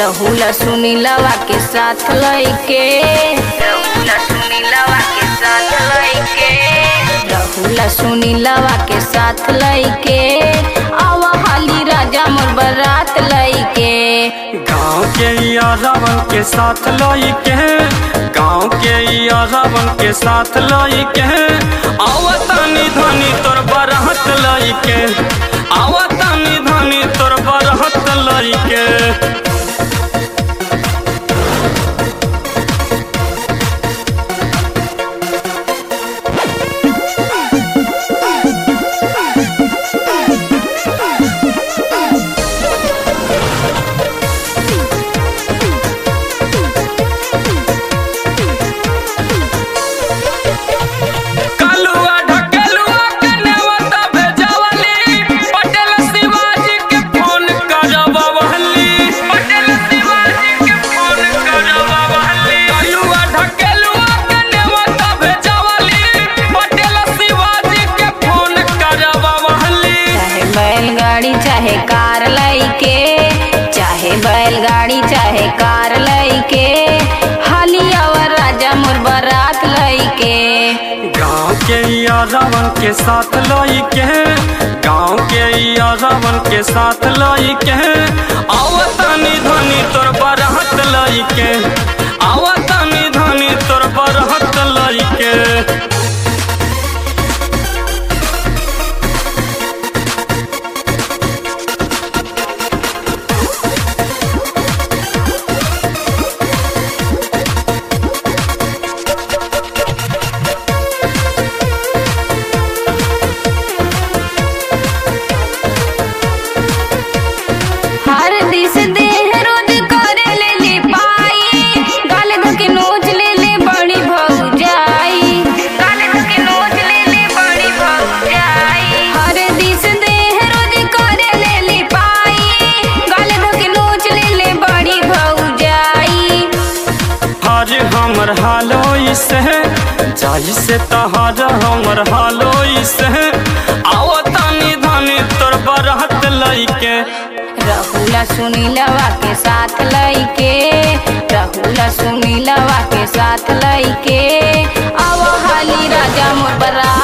रहुला सुनीलवा के साथ लइके रहुला सुनीलवा के साथ लइके रहुला सुनीलवा के साथ लइके आवा हाली राजा मोर बारात लइके गाँव के यारावन के साथ लाई के गाँव के यारावन के साथ लाई के आवतानी धनी तोर बरहत लाई के आवतानी धनी तोर बरहत लाई के कलुआ ढकेलुआ के नेवता भेजवली पटेल शिवाजी के फोन करवली पटेल शिवाजी के फोन करवली कलुआ ढकेलुआ के नेवता भेजवली पटेल शिवाजी के फोन करवली चाहे बैलगाड़ी चाहे कार लइके चाहे बैलगाड़ी चाहे कार लइके हाली आवा राजा मोर बारात लइके गाँव के यारावन के साथ लाई के गाँव के यारावन के साथ लाई के आवतानी धनी तोर बरहत लाई के आवतानी धनी तोर बरहत लाई के हर दिस देह रोज करे ले ले पाई गाल धके नोच ले ले बड़ी भौजाई गाल धके नोच ले ले बड़ी भौजाई हर दिस देह रोज करे ले ले पाई गाल धके नोच ले ले बड़ी भौजाई हर हमर हालोई से जाई से तहार हमर हालोई से आवतानी धनी तोर बरहत लाई के रहुला सुनीलवा के साथ लइके रहुला सुनीलवा के साथ लइके आवा हाली राजा मोर बरा